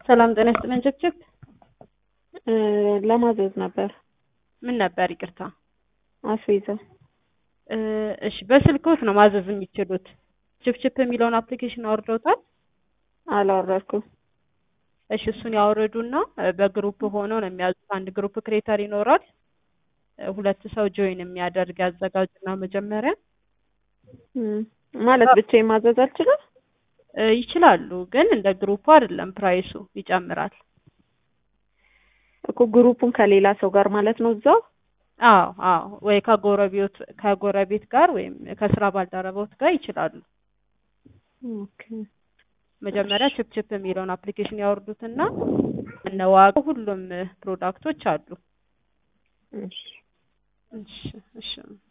ሰላም ጤና ይስጥልን ችክችክ ለማዘዝ ነበር ምን ነበር ይቅርታ አስቤዛ እ እሺ በስልክዎት ነው ማዘዝ የሚችሉት ችፕችፕ የሚለውን አፕሊኬሽን አውርደውታል አላወረድኩም እሺ እሱን ያወርዱና እ በግሩፕ ሆነው ነው የሚያዙት አንድ ግሩፕ ክሬተር ይኖራል እ ሁለት ሰው ጆይን የሚያደርግ ያዘጋጁና መጀመሪያ እም፣ ማለት ብቻዬን ማዘዝ አልችልም እ ይችላሉ ግን እንደ ግሩፑ አይደለም ፕራይሱ ይጨምራል እኮ ግሩፑን ከሌላ ሰው ጋር ማለት ነው እዛው አዎ አዎ ወይ ከጎረቤት ከጎረቤት ጋር ወይም ከስራ ባልደረቦት ጋር ይችላሉ ኦኬ መጀመሪያ ችፕችፕ የሚለውን አፕሊኬሽን ያወርዱትና እነ ዋጋው ሁሉም ፕሮዳክቶች አሉ እሺ እሺ እሺ